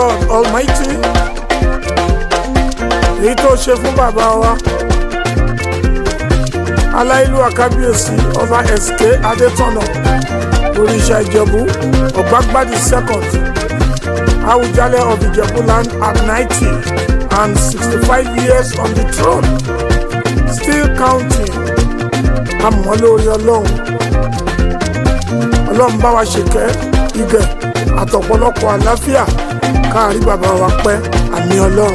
God Almighty èyí tó ṣe fún bàbá wa aláìlú àkábíyèsí ọba SK Adétọ̀nà oríṣà Ìjẹ̀bú ọ̀gbágbádì second Awùjalẹ̀ of Ìjẹ̀bú land at ninety and sixty-five years on the throne still counting àmọ́ lórí ọlọ́run ọlọ́run bá wa ṣèkẹ́ igẹ̀ àtọ̀pọ̀lọpọ̀ àlàáfíà káàrí bàbá wa pẹ́ àmì ọlọ́run.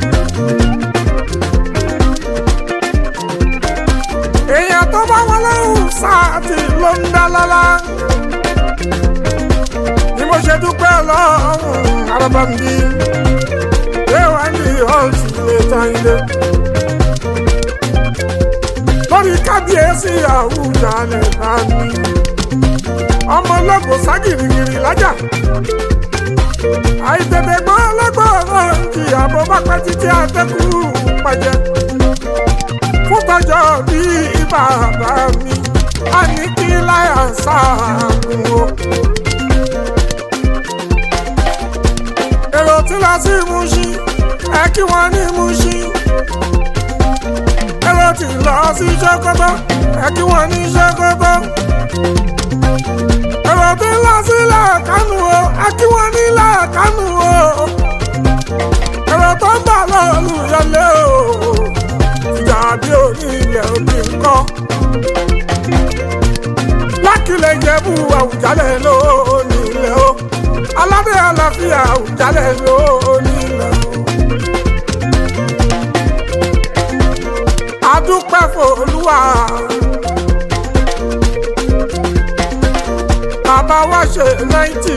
èèyàn tó bá wọn lẹ́hùn sáàtì ló ń dá lọ́lá ni mo ṣe dúpẹ́ ọlọ́run arábàmbí léwà ní ọ̀sùn ilé táyé lórí kábíyèsí Àwùjalẹ̀ bámi ọmọ ọlọ́gbọ̀n ságìrìgìrì lájà àìtètè gbọ́ ọlọ́gbọ̀n ìyá bó bá pẹ́ títí àtẹ́kù pàjẹ́ fún tọjọ́ bí bàbá mi a ní kí láyà sáàgùn o. èrò tí lọ sí Mùṣín ẹ kí wọ́n ní Mùṣín èrò tí lọ sí Sókótó ẹ kí wọ́n ní Sókótó èrò tí lọ sílẹ̀ kánú o ẹ kí wọ́n nílẹ̀ kánú o èrò tó ń bọ̀ lọ́ọ̀lù yọlé o ìjà bí òní ilẹ̀ òbí nǹkan lákìlẹ̀ Ìjẹ̀bú Àwùjalẹ̀ lónìí ilẹ̀ o aládé àlàáfíà Àwùjalẹ̀ lónìí ilẹ̀ o. adúpẹ́ fòlúwa bàbá wa ṣe náìtì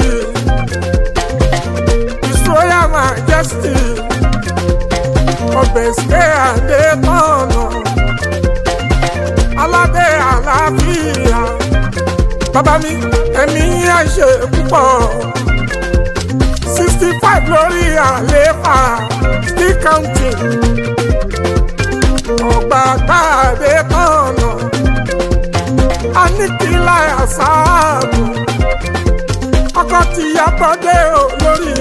His Royal Majesty ọbẹ̀ ṣe àdé tọ̀nà aládé àlàáfíà bàbá mi ẹ̀mí yà ṣe púpọ̀ sixty five lórí àléfà still counting ọgbà gbàdé tọ̀nà aníkìlá àṣàbò ọkọ tí yàgbọ́dé olórí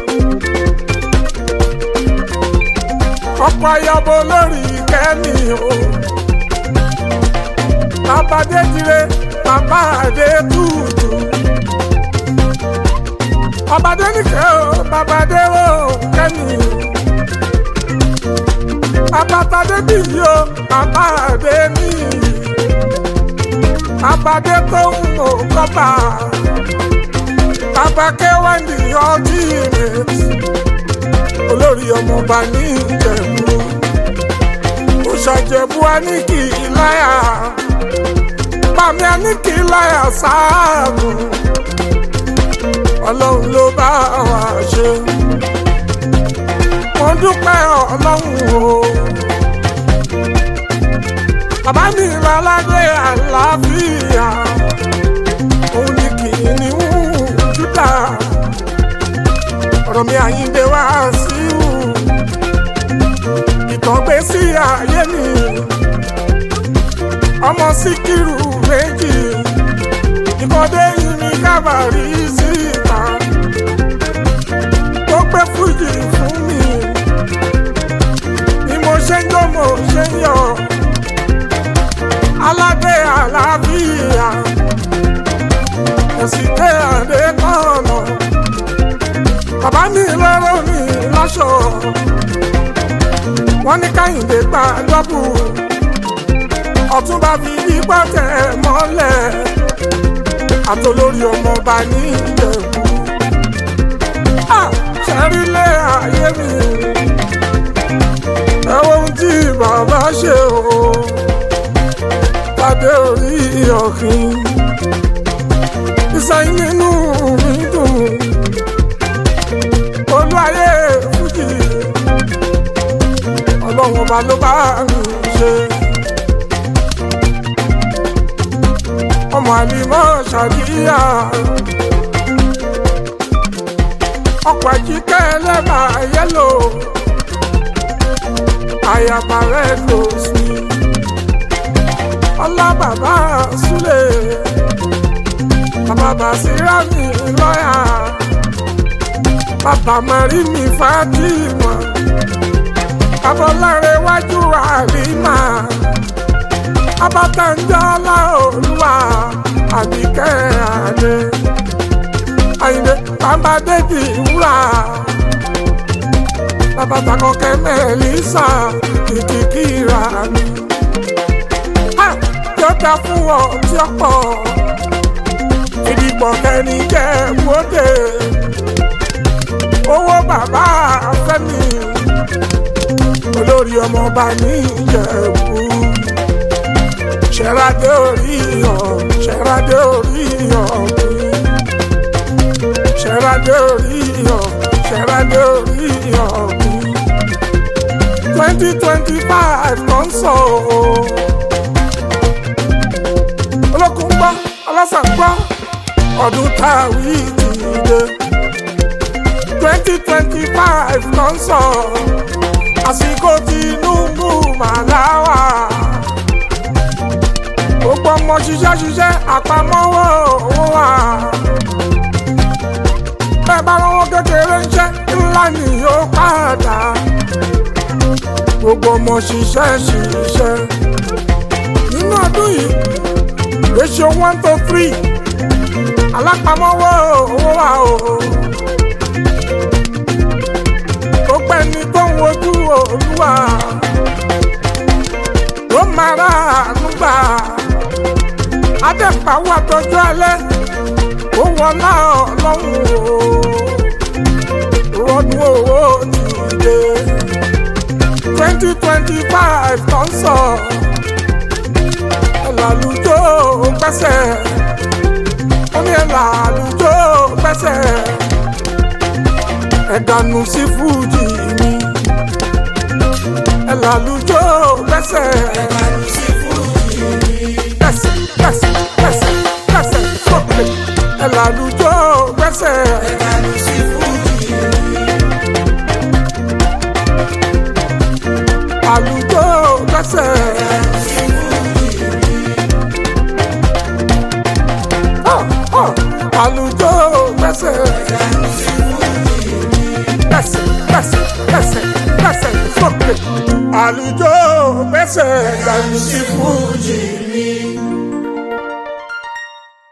ọkọ ayọ̀bọ lórí kẹ́mi o bàbá déjire bàbá adé tútù bàbá dénìkẹ́ o bàbá déwò kẹ́mi o bàbá tadé bíyì o bàbá adé níyì bàbá dé tó ń mọ kọ́bà bàbá kéwàndì ọtí rẹ̀ olórí ọmọọba ní ìjẹ̀bú òṣàjẹ̀bú aníkì láyà pàmì aníkì láyà sáàbù ọlọ́run ló bá wa ṣe mo dúpẹ́ ọlọ́run o bàbá mi láládé àlàáfíà òun ni kìnìún Júdà ọ̀rọ̀ mi àyíǹde wá sí wù ìtàn gbé sí ayé mi ọmọ síkírù méjì ìkọ́dé yìí ní kábàárì síta tó gbé fújì fún mi ni mo ṣe ń jó mo ṣe ń yọ̀ aládé àlàáfíà ẹ̀sìn tẹ́ àdé tọ̀nà bàbá mi lọ́rọ̀ mi láṣọ wọ́n ní káyìndé gba dọ́bù ọ̀túnba fi ipá tẹ̀ mọ́lẹ̀ àtolórí ọmọọba ní ìjẹ̀bú ṣẹ́rílẹ̀ ayé mi ẹ wo ohun tí bàbá ṣe o pàdé orí ọ̀kìn ìsẹ́yìn nínú mi dùn olú ayé fújì ọlọ́run ọba ló bá mi ṣe ọmọ àlìmọ́ ṣàdíyà ọkọ̀ àjíkẹ́ ẹlẹ́bà yẹ́lò àyàbà rẹ̀ lò sí ọlá bàbá súlẹ̀ bàbá bàṣírà mi lọ́yà bàbá marí mi Fatima abọ́láre wájú àrímà abatanjọ́lá olúwa àbíkẹ́ àdé àyìnbé bàbá déjì wúrà bàbá takọ̀kẹ́ mẹ́lísà kìkìkìrà mi. yóò dá fún ọ tí ó pọ̀ ìdìbò kẹ́ni jẹ́ wóde owó bàbá fẹ́mi olórí ọmọọba ní ìjẹ̀bú ṣẹ́radé orí hàn ṣẹ́radé orí hàn mi ṣẹ́radé orí hàn ṣẹ́radé orí hàn mi twenty twenty five kan sọ o olókùn gbọ́ ọlọ́sàn gbọ́ ọdún táwí ti dé twenty twenty five kan sọ àsìkò Tinubu màláwà gbogbo ọmọ ṣiṣẹ́ ṣiṣẹ́ àpamọ́wọ́ owó wa bẹ́ẹ̀ bá lọ́wọ́ kékeré ń ṣe ńlá ni yóò padà gbogbo ọmọ ṣiṣẹ́ ṣiṣẹ́ nínú ọdún yìí ratio one to three alápamọ́wọ́ owó wa o gbogbo ẹni tó ń wojú olúwa ló máa rà ànúgbà adẹ́pàwọ́ àtọ́jú alẹ́ ó wọlá ọlọ́run o rọdún owó dìde twenty twenty five tó ń sọ ẹ̀làlùjọ́ gbẹ́sẹ̀ ó ní ẹ̀làlùjọ́ gbẹ́sẹ̀ ẹ̀dànù sí fújì mi ẹ̀làlùjọ́ gbẹ́sẹ̀ ẹ̀dànù sí fújì mi. gbẹ́sẹ̀ gbẹ́sẹ̀ gbẹ́sẹ̀ gbẹ́sẹ̀ sókè ẹ̀làlùjọ́ gbẹ́sẹ̀ ẹ̀dànù sí fújì mi. àlùjọ́ gbẹ́sẹ̀ ẹ̀dànù sí fújì mi. ah, ah, àlùjọ́ gbẹ́sẹ̀ ẹ̀dànù sí fújì mi. gbẹ́sẹ̀ gbẹ́sẹ̀ gbẹ́sẹ̀ gbẹ́sẹ̀ sókè àlùjọ́ gbẹ́sẹ̀ ẹ̀dànù sí fújì mi.